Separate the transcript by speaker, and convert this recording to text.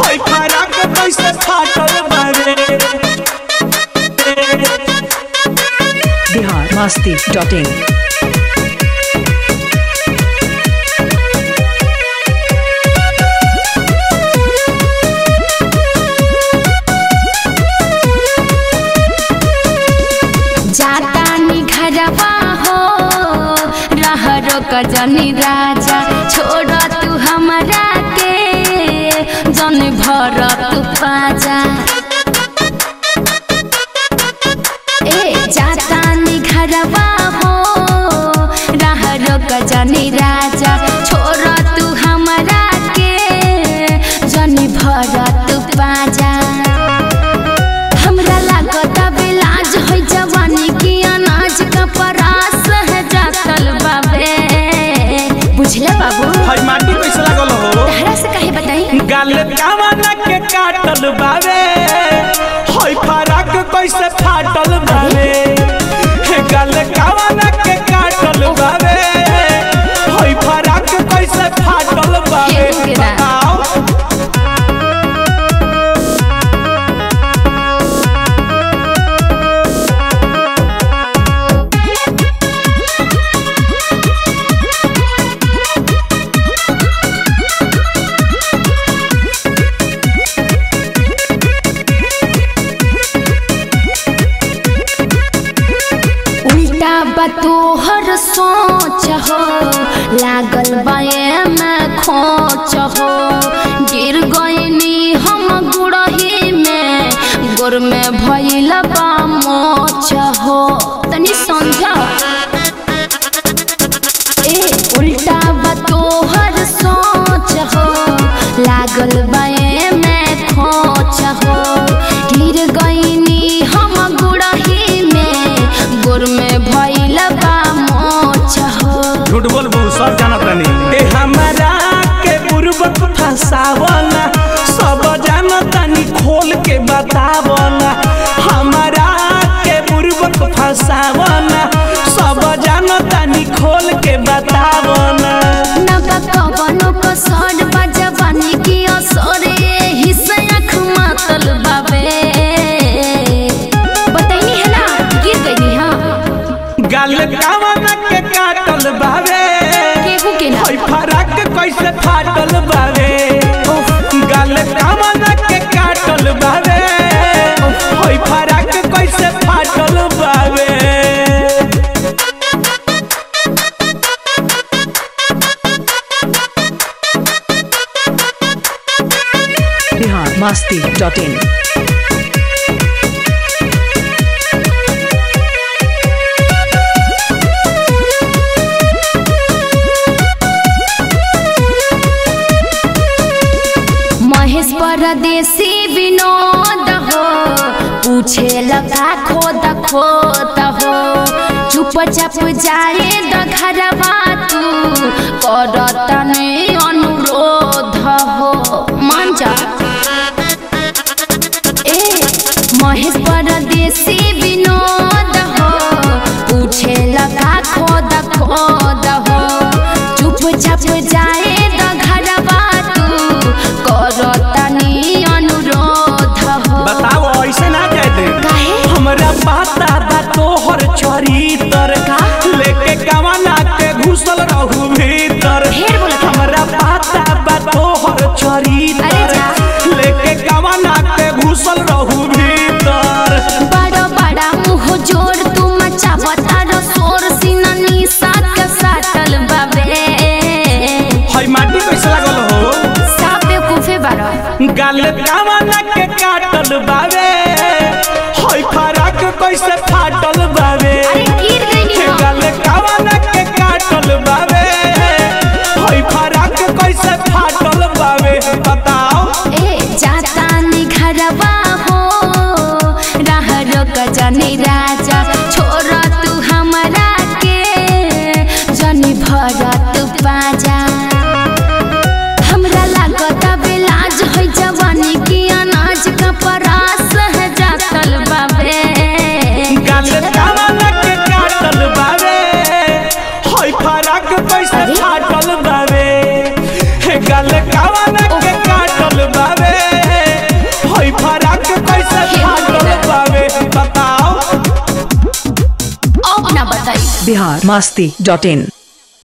Speaker 1: होई फराक कैसे फाटल बावे
Speaker 2: बिहार मस्ती डॉट इन
Speaker 3: जाता निघरवा हो रहरो कजनी राजा छोड़ तू हमरा के जन भर तू पाजा ए जाता निघरवा हो रहरो कजनी राजा छोड़ तू हमरा के जन भर तू पाजा हमरा लागत बेलाज होई जवानी की अनाज का परास है जातल बाबे बुझले बाबू
Speaker 1: होई माटी कैसे लागल हो
Speaker 3: तहरा से कहे बताई
Speaker 1: गाल कावना के काटल बावे होई फराक कैसे फाटल बावे गाल कावना के काटल बावे होई फराक कैसे फाटल बावे
Speaker 3: केहू के ना।
Speaker 1: बताओ
Speaker 3: उल्टा बतोहर सोच हो लागल बाए में खोच हो गिर गईनी हम गुड़ही में गोर में भइल बा मोच हो तनी समझा ए उल्टा बतोहर सोच हो लागल बाए में खोच हो गिर गईनी हम गुड़ही में गोर में भइल बा मोच हो
Speaker 1: झूठ बोलबू सब जानत नहीं ए हमरा के बुरबक फसावना सब जानतानी खोल के बतावना हमरा के बुरबक फसावना सब जानतानी खोल के बतावना
Speaker 3: नबा कवनो कसर बजवानी की असरे हिस्से आँख मातल बाबे बताइनी है ना गिर गई हाँ
Speaker 1: गाल कावना के काटल बावे
Speaker 3: केहू के ना
Speaker 1: होई फराक कैसे फाटल बावे गाल कावना के काटल बावे होई फराक कैसे फाटल बावे
Speaker 2: बिहार मस्ती डॉट इन
Speaker 3: महेश परदेसी विनोद हो पूछे लगा खोद खोद हो चुप चाप जाए द घरवा तू कर तने अनुरोध हो मान जा ए महेश परदेसी विनोद हो पूछे लगा खोद खोद हो चुप चाप जाए द घरवा तू कर तनी अनुरोध हो
Speaker 1: बताओ ऐसे ना जाए दे
Speaker 3: काहे
Speaker 1: हमरा पता बा तोहर चरितर
Speaker 3: का?
Speaker 1: लेके कवना के घुसल रहू भीतर
Speaker 3: ढेर बोलत है।
Speaker 1: हमरा पता बा तोहर
Speaker 3: अरे
Speaker 1: चरितर
Speaker 3: जा।
Speaker 1: लेके कवना के घुसल रहू भीतर
Speaker 3: बड़ा बड़ा मुंह जोर तू मचावता रो शोर सीना निशा के साटल बाबे
Speaker 1: हई माटी कैसे लागल हो
Speaker 3: साफ बेवकूफे बारा
Speaker 1: गाल कवना के काटल बावे हई फराक कैसे फाटल बावे
Speaker 3: अरे गिर गई हम।
Speaker 1: गाल कवना के काटल बावे हई फराक कैसे फाटल बावे बताओ
Speaker 3: ए जाता निघरवा हो रहरो कजनी राजा छोड़ तू हमरा के जनी भर तू पाजा हमरा लागत बेलाज होई जवानी की अनाज का परास है जातल बाबे
Speaker 1: गाल कवना के काटल बावे हई फराक कैसे
Speaker 3: अरे?
Speaker 1: फाटल बावे गाल कवना के काटल बावे
Speaker 3: ना बताई
Speaker 2: बिहार मस्ती डॉट इन